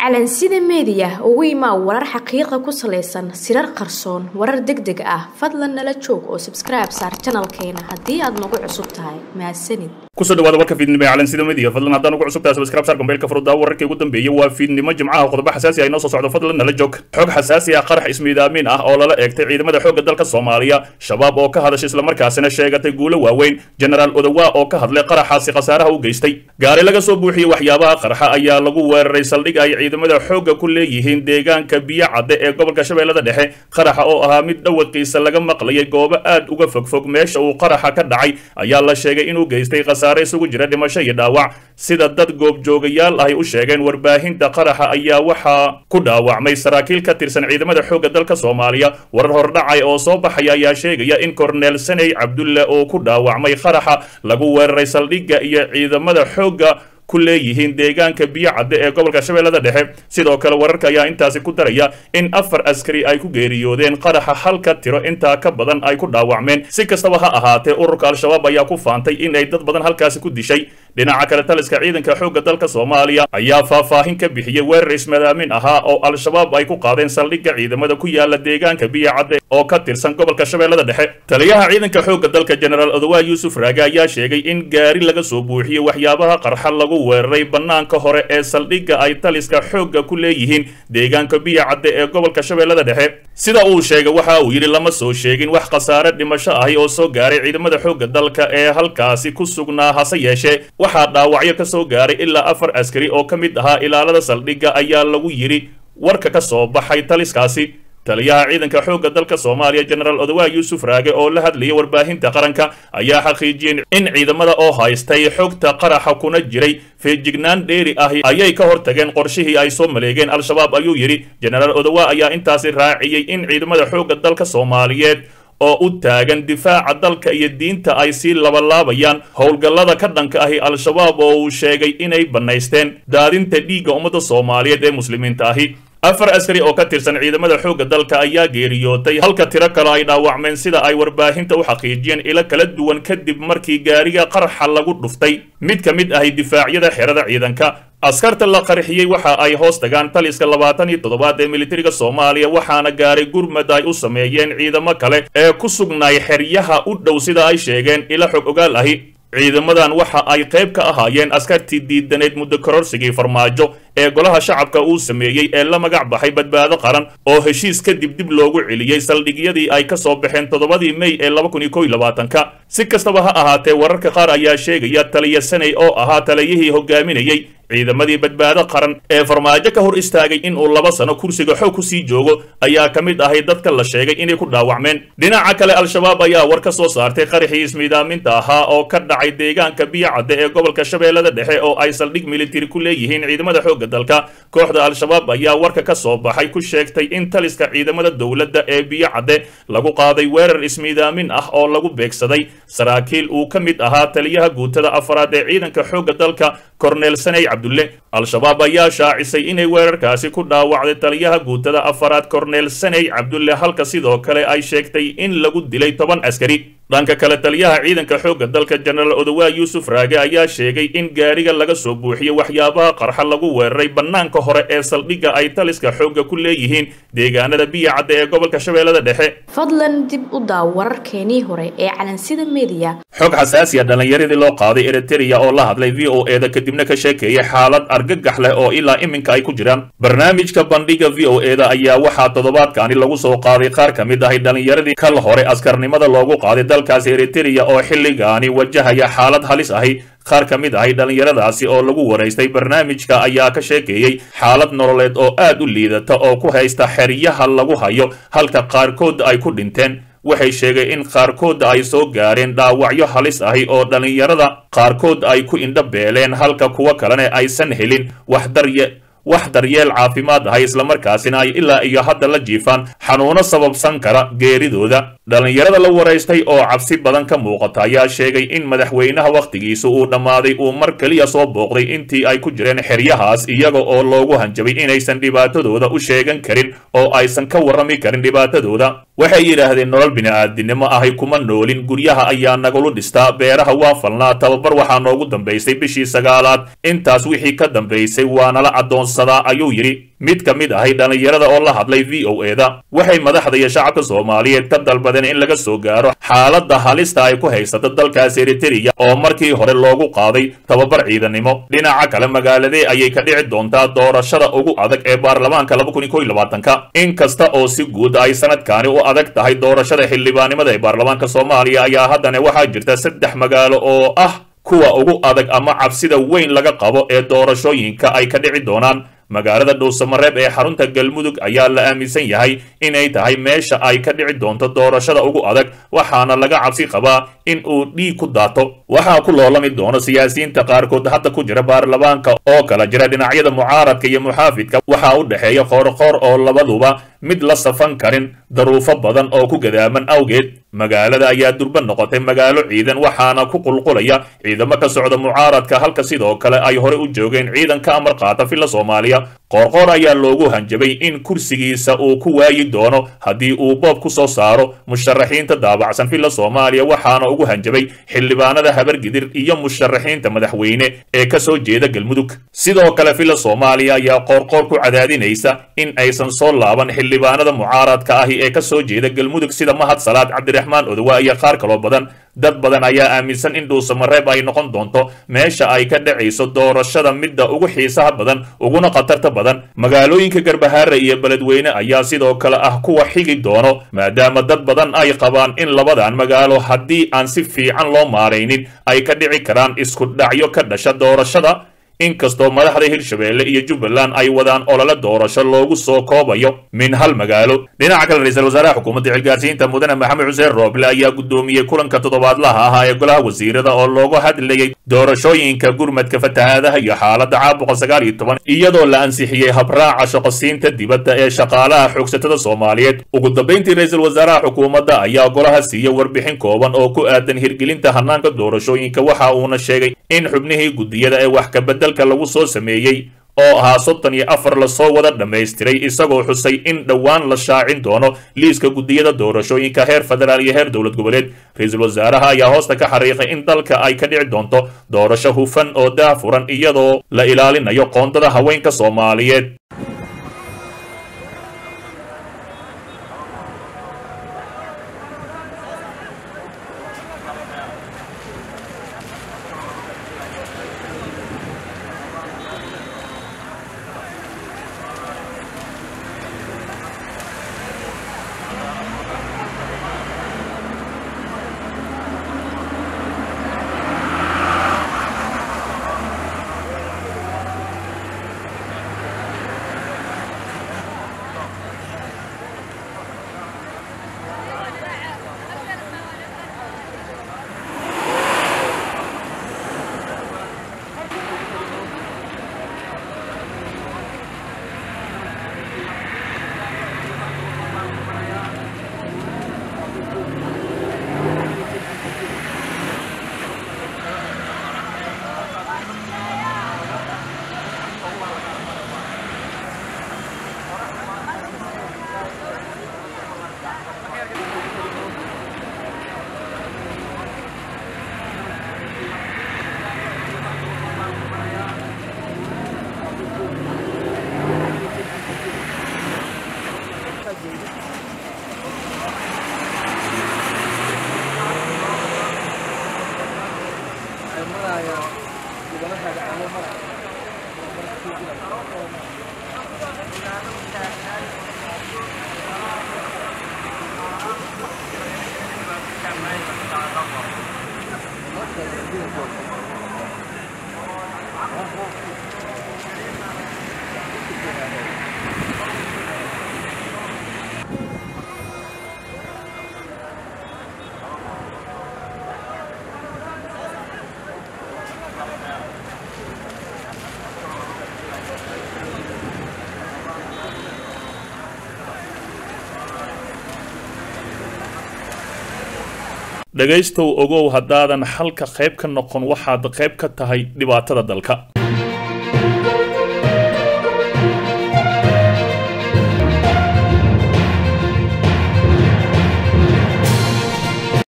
calansida meediya ugu imaa warar xaqiiqa ku salaysan sirar qarsoon warar deg deg ah fadlan nala joog oo sabskribe saar janalkeena haddii aad nagu cusub tahay mahadsanid kusoo dhawaada warka fiidnimo ee calansida media fadlan haddaan ugu cusub tahay subscribe saar gombeelka furuddaa wararkii ugu dambeeyay waa fiidnimo jimcaha qodobo xasaasi ah inoo soo socdo fadlan nala joog xog xasaasi ah qarax ismiidaamin ah oo lala eegtay ciidamada xoogga dalka soomaaliya shabaab oo ka hadashay islamarkaasina sheegatay guulo waaweyn genaraal odowa oo ka hadlay qaraxaasi khasaaraha u geystay gaari laga soo buuxiyey waxyaabaha qarxa ayaa lagu weeraray saldhig ay ciidamada xoogga ku leeyihiin deegaanka biyo cadde ee gobolka shabeellada dhexe qaraxa oo ahaa mid dhawaqiisa laga maqlayay goobo aad uga fogfog meesha uu qaraxa ka dhacay ayaa la sheegay inuu geystay khasaare isugu jira dhimasho iyo dhaawac sida dad goobjoogayaal ahy u sheegeen warbaahinta qaraxa ayaa waxaa ku dhaawacmay saraakiil ka tirsan ciidamada xoogga dalka soomaaliya warar hordhacay oo soo baxaya ayaa sheegaya in korneel saney cabdulle oo ku dhaawacmay qaraxa lagu weeraray saldhigga iyo ciidamada xoogga ku leeyihiin deegaanka biyo cadde ee gobolka shabeellada dhexe sidoo kale wararka ayaa intaasi ku daraya in afar askari ay ku geeriyoodeen qaraxa halka tiro intaa ka badan ay ku dhaawacmeen si kastaba ha ahaatee ururka al-shabaab ayaa ku faantay in ay dad badan halkaasi ku dishay dhinaca kale taliska ciidanka xoogga dalka soomaaliya ayaa faahfaahin ka bixiyey weerar ismadaamin ahaa oo al-shabaab ay ku qaadeen saldhigga ciidamada ku yaala deegaanka biyo cadde oo ka tirsan gobolka shabeellada dhexe taliyaha ciidanka xoogga dalka genaraal odowa yuusuf raage ayaa sheegay in gaari laga soo buuxiyey waxyaabaha qarxa lagu weeraray bannaanka hore ee saldhigga ay taliska xoogga ku leeyihiin deegaanka biyo cadde ee gobolka shabeellada dhexe sida uu sheegay waxa uu yidhi lama soo sheegin wax khasaare dhimasho ahi oo soo gaaray ciidamada xoogga dalka ee halkaasi ku sugnaa hase yeeshee waxaa dhaawacyo ka soo gaaray ilaa afar askari oo ka mid ahaa ilaalada saldhigga ayaa lagu yidhi warka ka soo baxay taliskaasi taliyaha ciidanka xoogga dalka soomaaliya genaraal odowa yuusuf raage oo la hadlayay warbaahinta qaranka ayaa xaqiijiyeen in ciidamada oo haystay xogta qaraxa kuna jiray feejignaan dheeri ahi ayay ka hortageen qorshihii ay soo maleegeen al-shabaab ayuu yidhi genaraal odowa ayaa intaasi raaciyey in ciidamada xoogga dalka soomaaliyeed oo u taagan difaaca dalka iyo diinta ay sii labalaabayaan howlgallada ka dhanka ahi al-shabaab oo uu sheegay inay bannaysteen daadinta dhiigga ummadda soomaaliyeed ee muslimiinta ahi afar askari oo ka tirsan ciidamada xoogga dalka ayaa geeriyootay halka tiro kale ay dhaawacmeen sida ay warbaahinta u xaqiijiyeen ilo kala duwan kadib markii gaariga qarxa lagu dhuftay mid ka mid ahi difaacyada xerada ciidanka askarta la qarxiyey waxa ay hoos tagaan taliska labaatan iyo toddobaad ee militariga soomaaliya waxaana gaaray gurmad ay u sameeyeen ciidamo kale ee ku sugnaay xeryaha u dhow sida ay sheegeen ilo xog ogaal ahi ciidamadan waxa ay qayb ka ahaayeen askartii diidaneyd muddo kororsigii farmaajo ee golaha shacabka uu sameeyey ee la magac baxay badbaado qaran oo heshiis kadib dib loogu celiyey saldhigyadii ay ka soo baxeen toddobadii mey ee laba kun iyo kow iyo labaatanka si kastaba ha ahaatee wararka qaar ayaa sheegaya taliya saney oo ahaa taliyihii hogaaminayey ciidamadii badbaado qaran ee farmaajo ka hor istaagay in uu laba sano kursiga xoog ku sii joogo ayaa ka mid ahay dadka la sheegay inay ku dhaawacmeen dhinaca kale al-shabaab ayaa war ka soo saartay qaraxii ismiidaaminta ahaa oo ka dhacay deegaanka biyo cadde ee gobolka shabeellada dhexe oo ay saldhig militari ku leeyihiin ciidamada xoogga dalka kooxda al-shabaab ayaa warka ka soo baxay ku sheegtay in taliska ciidamada dowladda ee biyo cadde lagu qaaday weerar ismiidaamin ah oo lagu beegsaday saraakiil uu ka mid ahaa taliyaha guutada afaraad ee ciidanka xoogga dalka korneel saney cabdulle al-shabaab ayaa shaacisay inay weerarkaasi ku dhaawacday taliyaha guutada afaraad korneel saney cabdulle halka sidoo kale ay sheegtay in lagu dilay toban askari dhanka kale taliyaha ciidanka xoogga dalka genaraal odowa yuusuf raage ayaa sheegay in gaariga laga soo buuxiyey waxyaabaha qarxa lagu weeraray bannaanka hore ee saldhigga ay taliska xoogga ku leeyihiin deegaanada biyo cadde ee gobolka shabeellada dhexe fadlan dib u daaw wararkeenii hore ee calansida meediya xog xasaasi a dhallinyaradii loo qaaday eritereya oo la hadlay v o e da kadibna ka sheekeeyay xaalad argagax leh oo ilaa iminka ay ku jiraan barnaamijka bandhiga v o e da ayaa waxaa toddobaadkaani lagu soo qaaday qaar ka mid ahay dhallinyaradii kal hore askarnimada loogu qaaday dalkaasi eritereya oo xilligaani wajahaya xaalad halis ahi qaar ka mid ahay dhallinyaradaasi oo lagu waraystay barnaamijka ayaa ka sheekeeyey xaalad nololeed oo aad u liidata oo ku haysta xeryaha lagu hayo halka qaarkood ay ku dhinteen waxay sheegay in qaarkood ay soo gaareen dhaawacyo halis ahi oo dhallinyarada qaarkood ay ku indho beeleen halka kuwo kalena aysan helin wax darye wax daryeel caafimaad ahay islamarkaasina ay ilaa iyo hadda la jiifaan xanuuno sababsan kara geeridooda dhallinyarada la waraystay oo cabsi badan ka muuqata ayaa sheegay in madaxweynaha wakhtigiisa uu dhammaaday uu mar keliya soo booqday intii ay ku jireen xeryahaas iyaga oo loogu hanjabay inaysan dhibaatadooda u sheegan karin oo aysan ka warrami karin dhibaatadooda waxay yidhaahdeen nolol bini'aadinimo ahay kuma noolin guryaha ayaa nagulu dhistaa beeraha waa falnaa tababar waxaa noogu dambaysay bishii sagaalaad intaas wixii ka dambaysay waa nala addoonsadaa ayuu yidhi mid ka mid ahay dhallinyarada oo la hadlay v o eda waxay madaxda iyo shacabka soomaaliyeed ka dalbadeen in laga soo gaaro xaaladda halista ay ku haysato dalkaas eritereya oo markii hore loogu qaaday tababar ciidanimo dhinaca kale magaaladee ayay ka dhici doontaa doorashada ugu adag ee baarlamaanka ka in kasta oo si guud ay sanadkaani u adag tahay doorashada xildhibaanimada ee baarlamaanka soomaaliya ayaa haddana waxaa jirta saddex magaalo oo ah kuwa ugu adag ama cabsida weyn laga qabo ee doorashooyinka ay ka dhici doonaan magaalada dhuusamareeb ee xarunta galmudug ayaa la aaminsan yahay inay tahay meesha ay ka dhici doonto doorashada ugu adag waxaana laga cabsi qabaa in uu dhiig ku daato waxaa ku loolami doono siyaasiyiinta qaarkood hadda ku jira baarlamaanka oo kala jira dhinacyada mucaaradka iyo muxaafidka waxaa u dhexeeya qoorqoor oo labaduba mid la safan karin daruufo badan oo ku gadaaman awgeed magaalada ayaa durba noqotay magaalo ciidan waxaana ku qulqulaya ciidamo ka socda mucaaradka halka sidoo kale ay hore u joogeen ciidan ka amar qaata filla soomaaliya qoorqoor ayaa loogu hanjabay in kursigiisa uu ku waayi doono haddii uu boob ku soo saaro musharaxiinta daabacsan filla soomaaliya waxaana ugu hanjabay xildhibaanada habargidir iyo musharaxiinta madaxweyne ee ka soo jeeda galmudug sidoo kale filla soomaaliya ayaa qoorqoor ku cadaadinaysa in aysan soo laaban xildhibaanada mucaaradka ahi ee ka soo jeeda galmudug sida mahad salaad cabdiraxmaan odowa iyo qaar kaloo badan dad badan ayaa aaminsan in dhuusamareeb ay noqon doonto meesha ay ka dhacayso doorashada midda ugu xiisaha badan uguna khatarta badan magaalooyinka garbahaare iyo beledweyne ayaa sidoo kale ah kuwa xigi doono maadaama dad badan ay qabaan in labadan magaalo haddii aan si fiican loo maaraynin ay ka dhici karaan isku dhacyo ka dhasha doorashada inkastoo madaxda hirshabeelle iyo jubbaland ay wadaan olole doorasho loogu soo koobayo min hal magaalo dhinaca kale ra-iisul wasaaraha xukuumadda xilgaarsiinta mudane maxamed xuseen rooble ayaa guddoomiyey kulanka toddobaadlaha ahaa ee golaha wasiirada oo loogu hadlayay doorashooyinka gurmadka fatahaadaha iyo xaaladda caabuqa sagaal iyo toban iyadoo la ansixiyey habraaca shaqosiinta dibadda ee shaqaalaha xoogsatada soomaaliyeed ugu dambayntii ra-iisul wasaaraha xukuumadda ayaa golaha siiya warbixin kooban oo ku aadan hirgelinta hanaanka doorashooyinka waxa uuna sheegay in xubnihii guddiyada ee wax kabedel lagu soo sameeyey oo ahaa soddon iyo afar lasoo wada dhammaystiray isagoo xusay in dhowaan la shaacin doono liiska guddiyada doorashooyinka heer federaal iyo heer dowlad goboleed ra-iisul wasaaraha ayaa hoosta ka xariiqay in dalka ay ka dhici doonto doorasho hufan oo daafuran iyadoo la ilaalinayo qoondada haweenka soomaaliyeed dhegaystow ogow haddaadan xalka qayb ka noqon waxaad qayb ka tahay dhibaatada dalka